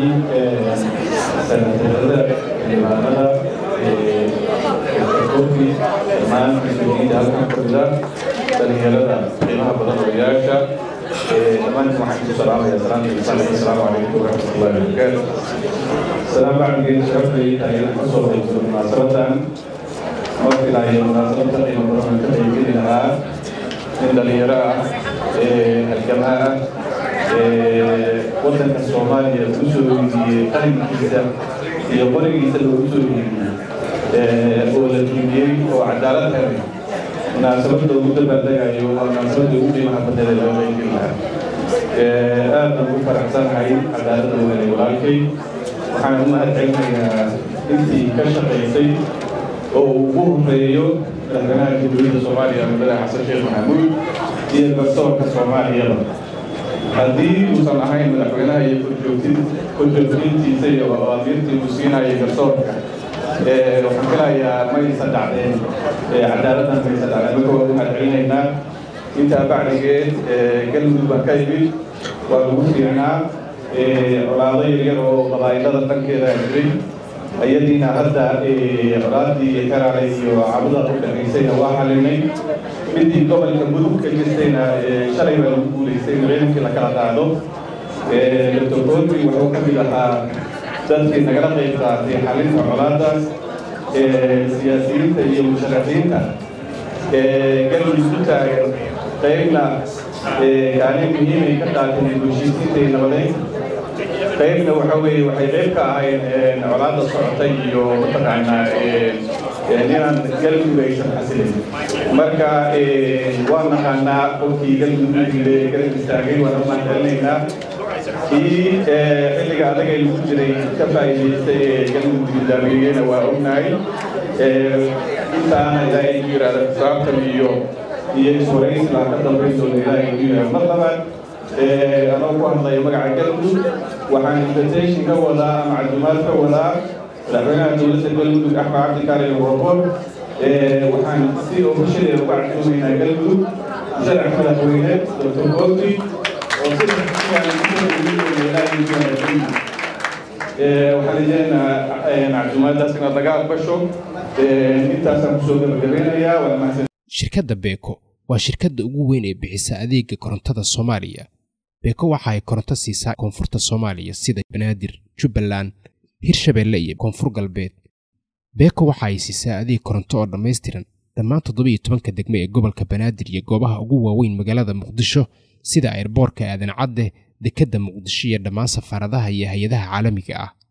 sanatarada xildhibaanada kofi dhammaan mas-uuliyiinta halkan fadhida dhalinyarada qiimaha badan odayaasha dhammaantiin waxaan ku salaamaya salaamta insaan assalaamu calaykum waraxmatullahi wabarakaatu salaam bacdigeed sharafay tahay inaan kasoo qaybsado munaasabadan markilaayo munaasabada qiimo badan ka qaybgeli lahaa nin dhalinyaro ah halgamaa ah waddanka soomaaliya ku soo iibiyey qalinkiisa iyo qorigiisa loogu soo iibiyey oo la qiimiyey oo cadaalad helay munaasabada ugu dabaaldagayo waa munaasabada ugu qiimaha badneeda loo qaybgeli lahaa aad ugu faraxsanahay cadaaladda uu helay walaalkay waxaan u mahad celinayaa intii ka shaqaysay oo uu ugu horeeyo madaxweynaha jamhuuriyadda soomaaliya mudane xasan sheekh maxamuud iyo garsoorka soomaaliyaba haddii uusan ahayn madaxweynaha iyo korjoogtin korjoogtiintiisa iyo awaamiirtii uu siinayay garsoorka waxaan filayaa maysan dhacdeen cadaaladdan maysan dhacdeen marka waa u mahad celinaynaa intaa bacdigeed galmudug baan ka yimid waa lagu fiirnaa colaado yaryar oo qabaa'ilada dhankeeda jiray ayadiina hadda colaadii karaalay iyo cabuda u dhexaysayna waa xalinay midii gobolka mudug ka jirtayna shalay baa lagu guulaystay habeenkii la kala qaado dr kontri wuxuu ka mid ahaa dadkii nagala qayb qaatay xalinta colaadaas siyaasiyiinta iyo musharaxiinta galmudug ku taagan qaybna kaalin muhiimay ka qaateen heshiisiinta iyo nabadeynta qaybna waxa weeye waxay qayb ka ahayn colaadda socotay iyo mataqaanaa inaan galmudug aysan xasilin marka waa naqaanaa qofkii galmudug garab istaagay waan u mahadcelinaynaa kii xilliga adag ay lagu jiray ka faa'iidaystay ee galmudug nidaamiyeyna waa ognahay intaana ilaahay ku yidhaahda xisaabtan iyo iyo iswaraysi laa ka dambayn doona ilaahay ku yidhaahda mar labaad anoo ku hadlaya magaca galmudug waxaan invitation ka wadaa ama casumaad ka wadaa madaxweynaha dowladda galmudug axmed cabdikaari warboor waxaan si ofishal uga casuumaynaa galmudug sharax madaxweyne dr kofi oo si waxaan rajeynayaa casumaadaas inaad laga aqbasho intaasaan kusoo gabagabeynayaa waa mahadsan shirkadda beeko waa shirkadda ugu weyn ee bixisa adeega korontada soomaaliya beeko waxa ay koronto siisaa koonfurta soomaaliya sida banaadir jubbaland hirshabeelle iyo koonfur galbeed beeko waxa ay siisaa adeeg koronto oo dhammaystiran dhammaan toddobiyo tobanka degme ee gobolka banaadir iyo goobaha ugu waaweyn magaalada muqdisho sida airboorka aadan cadde dekedda muqdisho iyo dhammaan safaaradaha iyo hay-adaha caalamiga ah